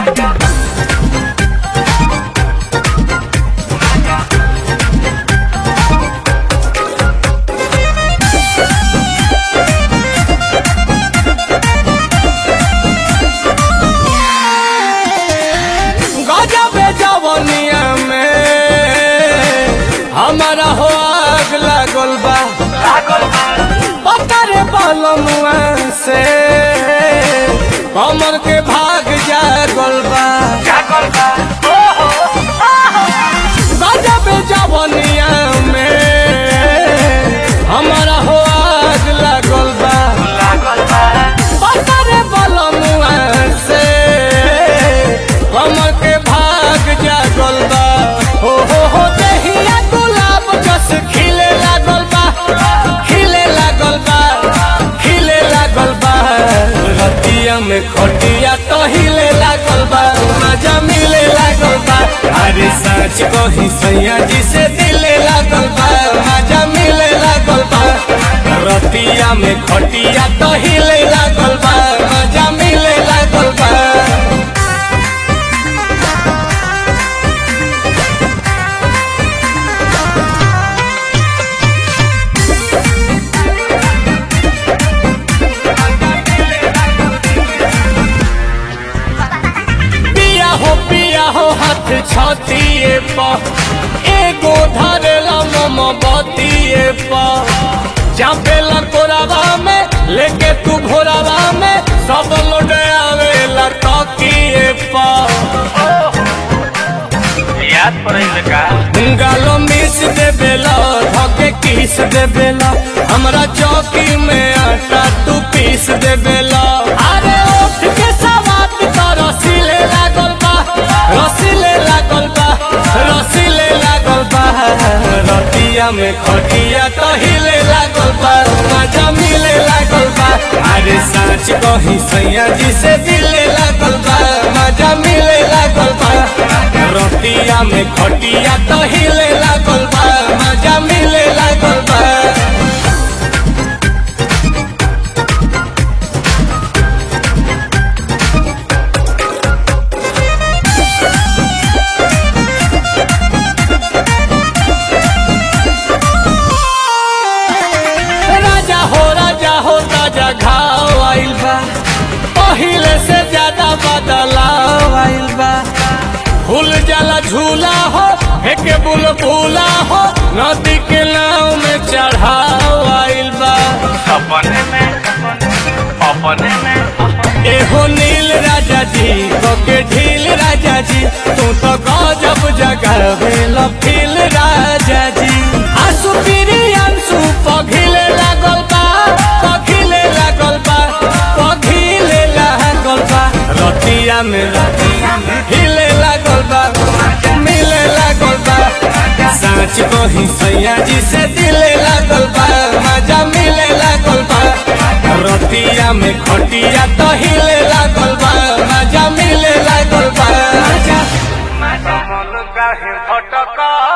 गजबे जवनिया में हमारा हो आग लागल बा पतरे बलमुआ से कमर के भाग जागल बा गजबे जवनिया में हमारा हो आग लागल बा पतरे बलमुआ से कमर के भाग जागल बा हो हो हो दहिया गुलाब जस खिले लागल बा खिले लागल बा खिले लागल बा रतिया में खटिया तो हिले लागल बा मजा मिले लागल बा अरे सच कही सैया जी से दिले लागल बा मजा मिले लागल बा रतिया में खटिया तो हिले लागल बा मजा मिले लागल बा पिया हो पिया हो हाथ छतिए प एगो धरेला मम बतिए प चापेला कोरावा में लेके तू भोरावा में सब लोड आवेला तकिए प याद पड़े का गालो मिस देवेला धके किस देवेला हमरा चौकी में आटा तू पीस देवेला अरे उठ के सवात तो रसीले लागल बा रसीले लागल बा रसीले लागल बा रतिया में खटिया तो हिले लागल बा मजा मिले लागल बा अरे सच कही सैया जी से दिले लागल बा मजा मिले लागल बा रतिया में खटिया तो हिले लागल बा मजा मिले लागल बा राजा हो राजा हो ताजा घाव आइल बा पहिले से ज्यादा बदलाव आइल बा फूल जाला झूला हो एके बुलबुला हो नदी के नाव में चढ़ाव आइल बा अपने में अपने में एहो नील राजा जी के ढील राजा जी तू तो गजब जगह भेल फील राजा जी आंसू पीरी आंसू पघिले लागल बा पघिले लागल बा पघिले लागल बा रतिया में रतिया में हिले लागल बा मिले लागल बा साँच कही सैया जी से दिले लागल बा मजा मिले लागल बा रतिया में खटिया तो हिले लागल बा मजा मिले लागल बा कमल काहे भटका